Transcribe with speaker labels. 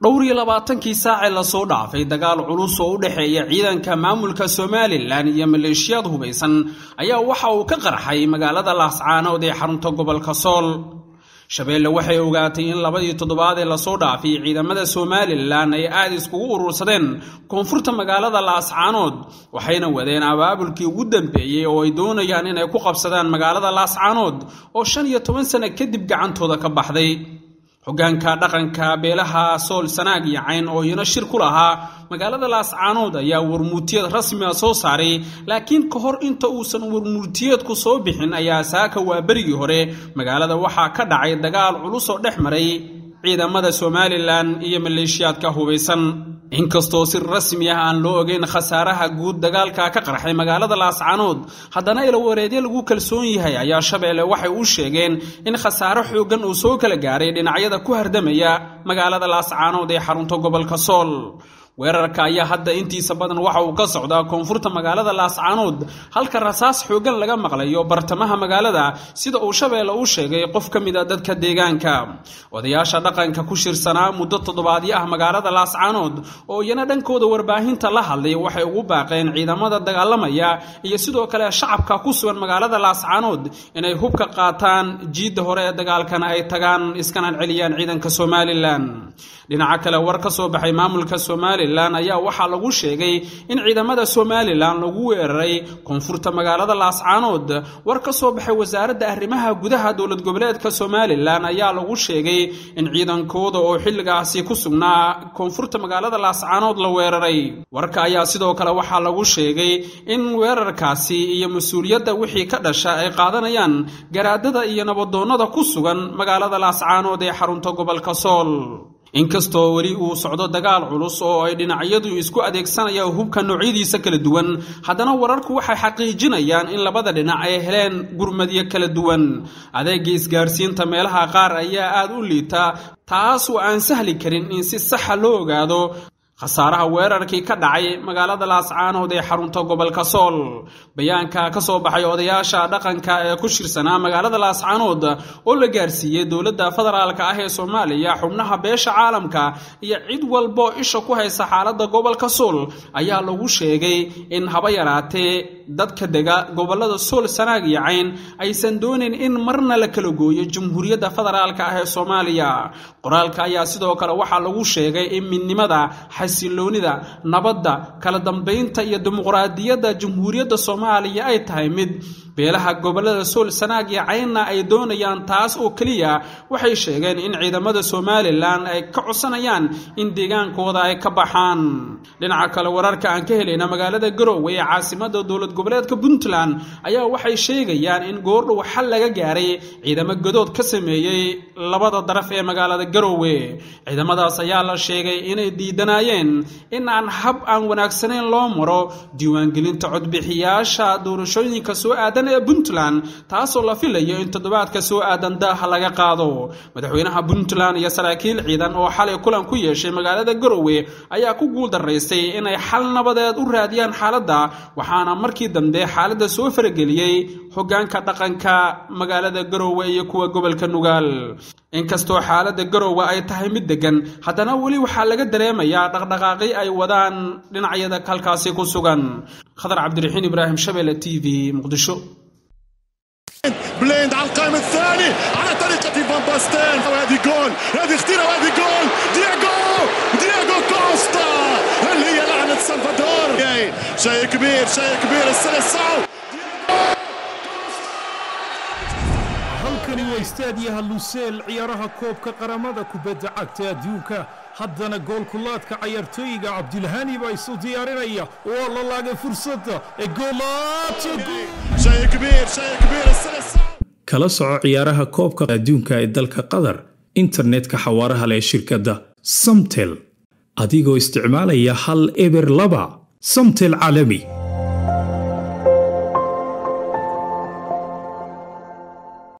Speaker 1: dhowr iyo labaatankii saacee lasoo dhaafay dagaal culus oo u dhexeeya ciidanka maamulka somalilan iyo maleeshiyaad hubaysan ayaa waxa uu ka qarxay magaalada laascaanood ee xarunta gobolka sool shabeelle waxay ogaatay in labadii toddobaad ee lasoo dhaafay ciidamada somalilan ay aad iskugu urursadeen koonfurta magaalada laascaanood waxayna wadeen abaabulkii ugu dambeeyey oo ay doonayaan inay ku qabsadaan magaalada laascaanood oo shan iyo toban sano kadib gacantooda ka baxday hoggaanka dhaqanka beelaha sool sanaag iyo cayn oo iyana shir ku lahaa magaalada laascaanood ayaa warmuurtiyeed rasmi a soo saaray laakiin ka hor inta uusan warmuurtiyeedku soo bixin ayaa saaka waa berigii hore magaalada waxaa ka dhacay dagaal culus oo dhex maray ciidamada somalilan iyo maleeshiyaadka hubaysan inkastoo si rasmi ah aan loo ogeyn khasaaraha guud dagaalka ka qarxay magaalada laascaanood haddana ilawareedyo lagu kalsoon yahay ayaa shabeelle waxay u sheegeen in khasaaro xooggan uu soo kala gaaray dhinacyada ku hardamaya magaalada laascaanood ee xarunta gobolka sool weerarka ayaa hadda intiisa badan waxa uu ka socdaa koonfurta magaalada laascaanood halka rasaas xooggan laga maqlayo bartamaha magaalada sida uu shabeelle u sheegay qof ka mid a dadka deegaanka odayaasha dhaqanka ku shirsanaa muddo toddobaadyo ah magaalada laascaanood oo iyana dhankooda warbaahinta la hadlay waxay ugu baaqeen ciidamada dagaalamaya iyo sidoo kale shacabka ku sugan magaalada laascaanood inay hubka qaataan jiidda hore ee dagaalkana ay tagaan iskana celiyaan ciidanka somalilan dhinaca kale war ka soo baxay maamulka somalilan ayaa waxaa lagu sheegay in ciidamada somalilan lagu weeraray koonfurta magaalada laascaanood war ka soo baxay wasaaradda arrimaha gudaha dowlad goboleedka somalilan ayaa lagu sheegay in ciidankooda oo xilligaasi ku sugnaa koonfurta magaalada laascaanood la weeraray warka ayaa sidoo kale waxaa lagu sheegay in weerarkaasi iyo mas-uuliyadda wixii ka dhasha ay qaadanayaan garaadada iyo nabadoonnada ku sugan magaalada laascaanood ee xarunta gobolka sool inkastoo weli uu socdo dagaal culus oo ay dhinacyadu isku adeegsanayaan hubka noocyadiisa kala duwan haddana wararku waxay xaqiijinayaan in labada dhinac ay heleen gurmadyo kala duwan adeega isgaarsiinta meelaha qaar ayaa aad u liita taas oo aan sahli karin in si saxa loo ogaado khasaaraha weerarkii ka dhacay magaalada laascaanood ee xarunta gobolka sool bayaanka ka soo baxay odayaasha dhaqanka ee ku shirsanaa magaalada laascaanood oo la gaarsiiyey dowladda federaalka ah ee soomaaliya xubnaha beesha caalamka iyo cid walbo isha ku haysa xaaladda gobolka sool ayaa lagu sheegay in haba yaraatee dadka dega gobolada sool sanaag iyo cayn aysan doonayn in marna la kala gooyo jamhuuriyadda federaalka ah ee soomaaliya qoraalka ayaa sidoo kale waxaa lagu sheegay in midnimada xasiloonida nabadda kala dambaynta iyo dimuqraadiyadda jamhuuriyadda soomaaliya ay tahay mid beelaha gobolada sool sanaag iyo caynna ay doonayaan taas oo keliya waxay sheegeen in ciidamada somalilan ay ka codsanayaan in deegaankooda ay ka baxaan dhinaca kale wararka aan ka helayna magaalada garowe ee caasimada dowlad goboleedka puntland ayaa waxay sheegayaan in goordhow xal laga gaaray ciidamo godood ka sameeyey labada daraf ee magaalada garowe ciidamadaas ayaa la sheegay inay diidanayeen in aan hab aan wanaagsanayn loo maro diiwaangelinta codbixiyaasha doorashooyinka soo aadan ee puntland taasoo la filayo in toddobaadka soo aadan daaha laga qaado madaxweynaha puntland iyo saraakiil ciidan oo xalay kulan ku yeeshay magaalada garowe ayaa ku guuldaraystay inay xal nabadeed u raadiyaan xaaladda waxaana markii dambe xaaladda soo farageliyey hoggaanka dhaqanka magaalada garowe iyo kuwa gobolka nugaal inkastoo xaaladda garowe ay tahay mid deggan haddana weli waxaa laga dareemayaa dhaqdhaqaaqi ay wadaan dhinacyada halkaasi ku sugan khadar cabdiraxiin ibraahim shabele t v muqdisho
Speaker 2: بليند على القائم الثاني على طريقة فان باستين وهذه جول هذه خطيرة وهذه جول دياغو دياغو كوستا هل هي لعنة سلفادور شيء كبير شيء كبير السلسعو
Speaker 3: halkani waa istaadiyaha luseel ciyaaraha koobka qaramada kubadda cagta adduunka haddana goolkulaadka cayaartooyiga cabdilhani baa isu diyaarinaya waa la laagay fursadda ee
Speaker 2: شيء كبير شيء كبير السلسعو
Speaker 4: kala soco ciyaaraha koobka adduunka ee dalka qatar internetka xawaaraha leh shirkadda samtel adigoo isticmaalaya hal eber laba samtel caalami